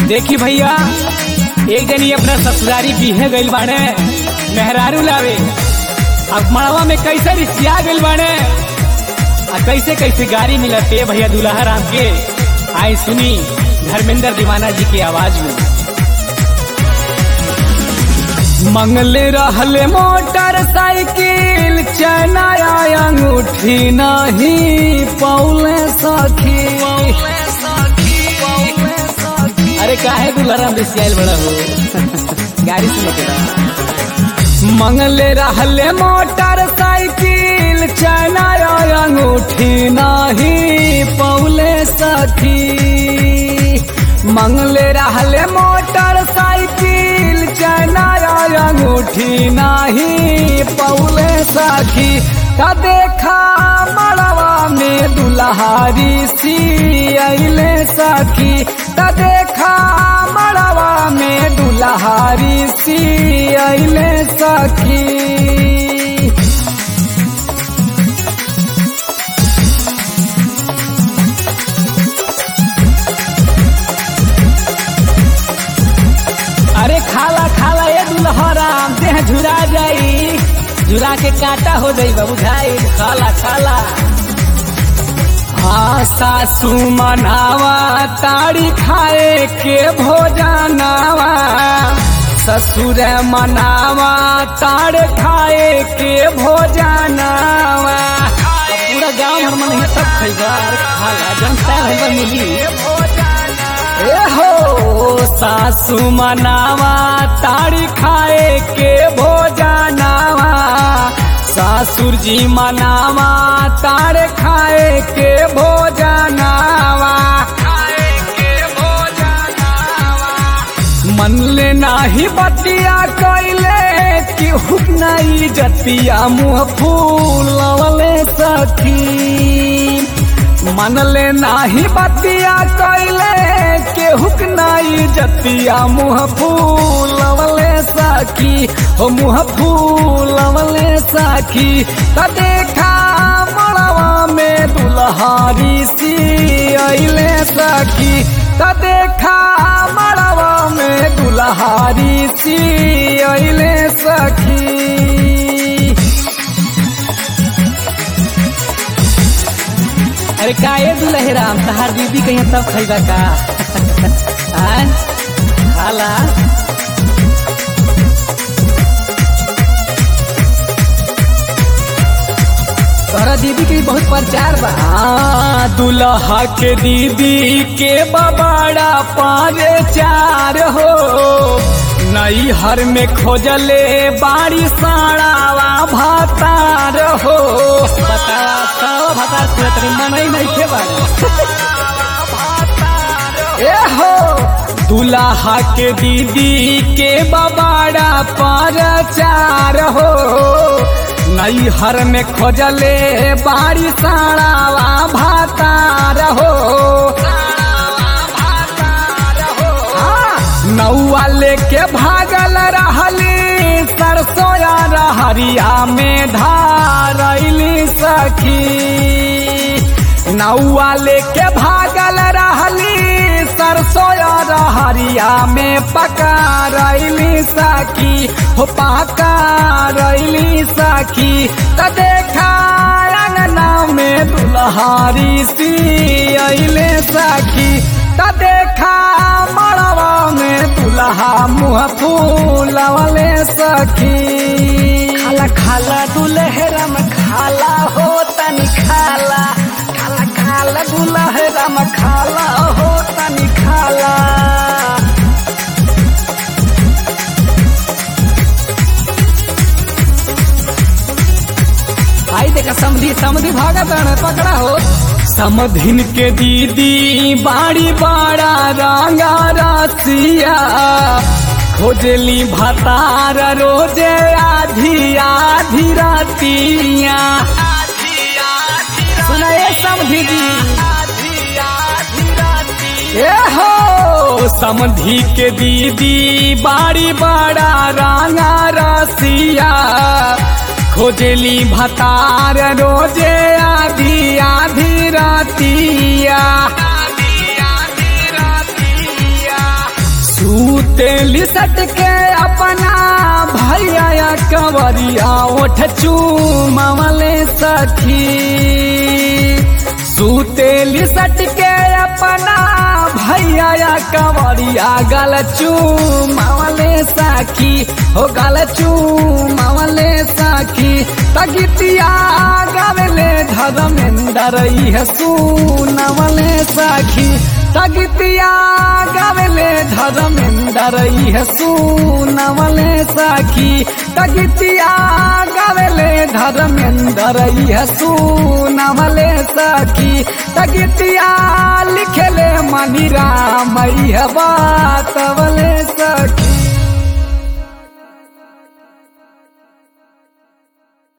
देखी भैया एक जनी अपना ससुरारी बीहे गइल बाड़े मेहरारू लावे अब मड़वा में कैसे रिसिया गइल बाड़े आ कैसे कैसे गाड़ी मिलत है भैया दुल्हा राम के आए सुनी धर्मेंद्र दीवाना जी की आवाज में मंगले रहले मोटरसाइकिल चनाया अंगूठी नहीं पौले सखी अरे काहे दुल्हरा बिसियाल बड़ा हो गाड़ी सुनो के मंगले रहले मोटरसाइकिल चनाया अंगूठी नहीं पौले सखी मंगले रहले मोटरसाइकिल चनाया अंगूठी नहीं पौले सखी त देखा मड़वा में दुल्हारी सी अले सखी त देखा मड़वा में दुल्हारी सी अले सखी अरे खाला खाला ये दुल्हराम देह झुरा जाई झुरा के काटा हो जाई बाबू भाई खाला खाला हाँ सासू मनावा ताड़ी खाए के भोजनावा ससुर मनावा ताड़ खाए के भोजनावा अब पूरा गांव भर मन सब खैबा अरे खाला जनता भैया मिली ए हो सासू मनावा ताड़ी खाए के भोजनावा सासुर जी मनावा ताड़ खाए के भोजनावा मन ले नाही बतिया कैले कि हुक नहीं जतिया मुँह फूलवले सखी मन ले नाही बतिया कैले केहुक नाई जतिया मुँह फूलवले साखी हो मुँह फूलवले साखी त देखा मड़वा में दुल्हारी सी अले सखी त देखा मड़वा में दुल्हारी सी अले सखी अरे का ये दुल्हे राम तहार दीदी कहीं तब खैबा का आय? खाला तोहरा दीदी के भी बहुत प्रचार बा हाँ, दुल्हा के दीदी के बबाड़ा पाँच चार हो नई हर में खोजले बाड़ी साड़ावा भातार हो बता भातार पूरा तरी मन ही नहीं थे बाड़ी ए हो दुल्हा के दीदी के बबाड़ा पर चार हो नई हर में खोजले बाड़ी साड़ावा भातार हो नौआ लेके भागल रहली सरसोया रहरिया में धारैली सखी नौआ लेके भागल रहली सरसोया रहरिया में पकारैली सखी हो पकारैली सखी त देखा अंगना में दुल्हारी सी अइले सखी त देखा मड़वा में दुल्हा मुँह फूलवले सखी खाला खाला दुल्हरम खाला हो तनी खाला खाला खाला दुल्हरम खाला हो तनी खाला आई देखा समधी समधी भागा ताने पकड़ा हो समधिन के दीदी बाड़ी बाड़ा रंगा रसिया खोजली भतार रोजे आधी आधी रातिया सुना ये समधी जी ए हो समधी के दीदी बाड़ी बाड़ा रंगा रसिया खोजली भतार रोजे आधी आधी रातिया सुतेली सट के अपना भैया कंवरिया ओठ चूमले सखी सुतेली सट के अपना भैया कंवरिया गल चूमले सखी हो गल चूमले सखी तगितिया गावेले धर्मेंद्र इह सुनवले सखी तगितिया गावेले धर्मेंद्र इह सुनवले सखी तगितिया गावेले धर्मेंद्र इह सुनवले सखी तगितिया लिखले मनी राम इह बातवले सखी